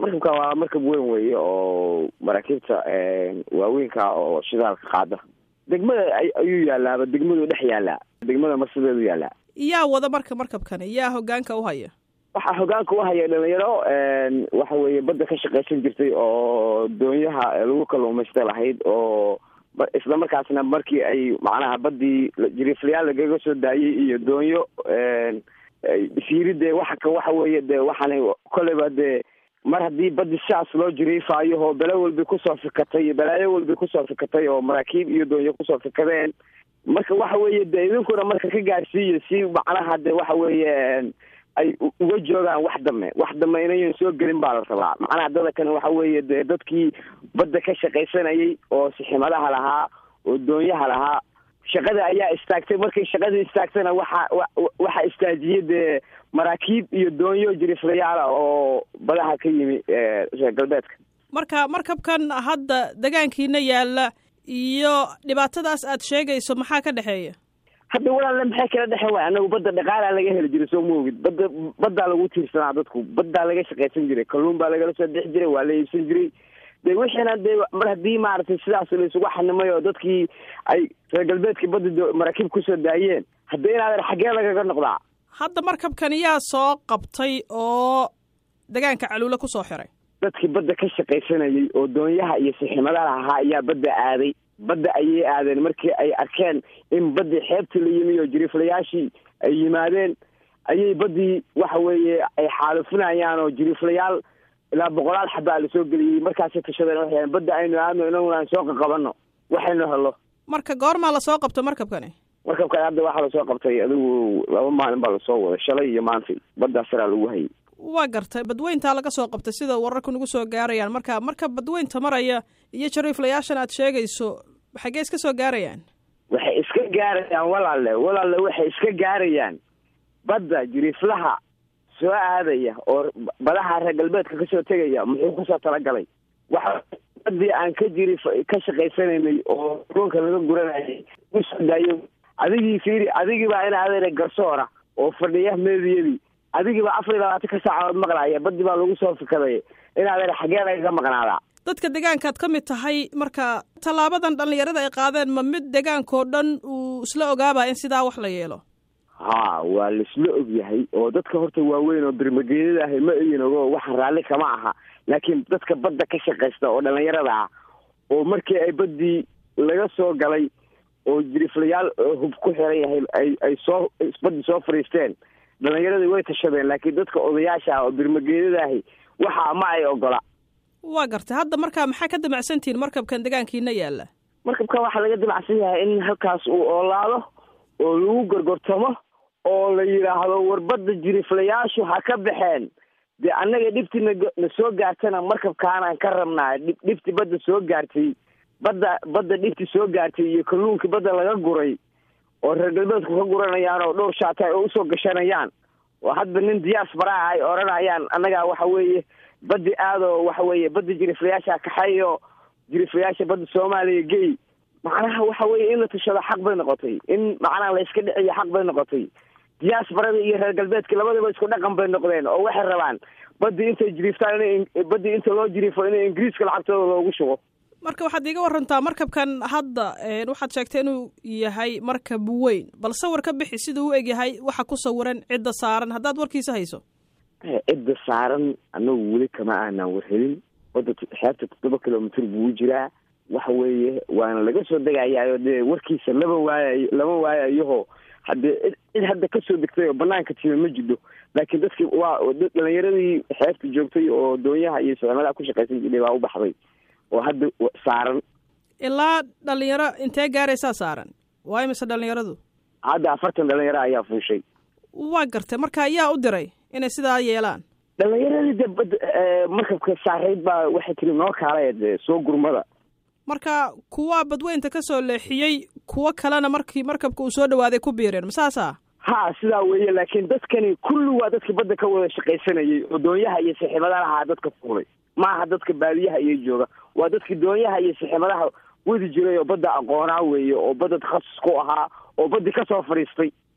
markabkan waa markab weyn weeye oo maraakiibta waaweynka oo shidaalka qaada degmada ayuu yaalaaba degmadu dhex yaalaa degmada marsideedu yaalaa yaa wada marka markabkani yaa hogaanka u haya waxaa hogaanka u haya dhalinyaro waxa weeye badda ka shaqaysan jirtay oo doonyaha lagu kaluumaysta lahayd oo isla markaasna markii ay macnaha baddii jiriiflayaal lagaga soo daayay iyo doonyo isiiri dee waxa ka waxa weeye dee waxaan koleyba dee mar haddii baddi sidaas loo jiriifaayo oo bele walba kusoo fikatay iyo balaayo walba kusoo fikatay oo maraakiib iyo doonyo kusoo fikadeen marka waxa weeye dee idinkuna marka ka gaarsiiyo si macnaha de waxa weeye ay uga joogaan wax dame wax dame inayan soo gelin baa la rabaa macnaha dada kane waxa weeye dee dadkii badda ka shaqaysanayay oo siximadaha lahaa oo doonyaha lahaa shaqada ayaa istaagtay markay shaqadii istaagtana waxa waxa istaajiyay dee maraakiib iyo doonyo jiriflayaala oo badaha ka yimi reer galbeedka marka markabkan hadda degaankiina yaalla iyo dhibaatadaas aad sheegayso maxaa ka dhexeeya hadda walaalle maxay kala dhexen waay anagu badda dhaqaalaa laga heli jiray soo maogid badda baddaa lagu tiirsanaa dadku baddaa laga shaqaysan jiray kalluun baa lagala soo bixi jiray waa la iibsan jiray de wixiina dee mar haddii maaragtay sidaas laisugu xanimay oo dadkii ay reer galbeedkii badda maraakiib kusoo daayeen hadda inaadan xaggee lagaga noqdaa hadda markabkan yaa soo qabtay oo degaanka caluule kusoo xiray dadkii badda ka shaqaysanayay oo doonyaha iyo siximadaha ahaa ayaa badda aaday badda ayay aadeen markii ay arkeen in baddii xeebtii la yimi oo jiriiflayaashii ay yimaadeen ayay baddii waxa weeye ay xaalufinayaan oo jiriiflayaal ilaa boqolaal xabaa la soo geliyey markaasay tashadeen waxay badda aynu aadno inaguna aan soo qaqabanno waxaynu helo marka goormaa lasoo qabto markabkani markabkan hadda waxaa lasoo qabtay adigu laba maalin baa lasoo waday shalay iyo maantay baddaa saraa lagu hayay waa gartay badweyntaa laga soo qabtay sida wararku nagu soo gaarayaan marka marka badweynta maraya iyo jariiflayaashan aad sheegayso xaggee iska soo gaarayaan waxay iska gaarayaan walaalle walaalle waxay iska gaarayaan badda jiriiflaha soo aadaya oo badaha reer galbeedka kasoo tegaya muxuu kusoo talagalay waxa badii aan ka jiri ka shaqaysanaynay oo roonka laga guranayay usoo daayo adigii fiiri adigiibaa in adeena garsoora oo fadhiya meediyadii adigiiba afar iyo labaatan ka saacadood maqlaaya badii baa lagu soo fikaday in adeena xaggee lagaga maqnaadaa dadka degaankaad ka mid tahay marka tallaabadan dhallinyarada ay qaadeen ma mid degaankao dhan uu isla ogaaba in sidaa wax la yeelo ha waa laisla ogyahay oo dadka horta waaweyn oo birmageedada ahay ma egin ogo waxa raalli kama aha laakiin dadka badda ka shaqaysta oo dhallinyarada ah oo markii ay baddii laga soo galay oo jiriflayaal hub ku xiran yahay ay ay soo baddii soo fadhiisteen dhallinyaradii way tashadeen laakiin dadka odayaasha ah oo birmageedada ahi waxa ma ay ogola waa gartay hadda markaa maxaa ka damacsantihiin markabkan degaankiina yaalla markabkan waxaa laga damacsan yahay in halkaas uu oolaado oo lagu gorgortamo oo la yidhaahdo warbadda jiriflayaashu ha ka baxeen dee annaga dhibti na soo gaartana markabkaanaan ka rabnaa dhibti badda soo gaartay badda badda dhibti soo gaartay iyo kalluunkii badda laga guray oo reer galbeedku ka guranayaan oo dhowr shaata ay usoo gashanayaan oo hadba nin diyaas baraha ay odhanayaan annagaa waxa weeye baddi aadoo waxa weeye badda jiriflayaasha kaxeeyo jiriflayaasha badda soomaaliya gey macnaha waxa weeye in la tashado xaq bay noqotay in macnaha la iska dhiciyo xaq bay noqotay diyaasbarada iyo reer galbeedka labadaba isku dhaqan bay noqdeen oo waxay rabaan baddii intay jiriiftaan in baddii inta loo jiriifo in ingiriiska lacagtooda loogu shubo marka waxaad iiga warantaa markabkan hadda waxaad sheegtay inuu yahay markab weyn bal sawir ka bixi siduu u egyahay waxa ku sawiran cidda saaran haddaad warkiisa hayso cidda saaran annagu weli kama aanaan warhelin wadda xeebta toddoba kilomitr buu jiraa waxa weeye waana laga soo degayaayo dee warkiisa lama waayayo lama waayayoho haddee cid hadda kasoo degtay oo banaanka time ma jidho laakiin dadkii waa dhalinyaradii xeebta joogtay oo doonyaha iyo sicmadaha ku shaqaysan jiray baa u baxday oo hadda saaran ilaa dhalinyaro intee gaaraysaa saaran waa imise dhalinyaradu hadda afartan dhalinyaro ayaa fuushay waa gartay marka ayaa u diray inay sidaa yeelaan dhalinyaradii de bad markabka saarayd baa waxay tiri noo kaalay de soo gurmada marka kuwa badweynta ka soo leexiyey kuwo kalena markii markabka uu soo dhawaaday ku biireen masaasa ha sidaa weeye laakiin dadkani kulli waa dadkii badda ka wada shaqaysanayay oo doonyaha iyo siximadaha ahaa dadka fuulay maaha dadka baadiyaha iyo jooga waa dadkii doonyaha iyo siximadaha wadi jiray oo badda aqoonaa weeye oo badda takhasus ku ahaa oo baddi ka soo fadhiistay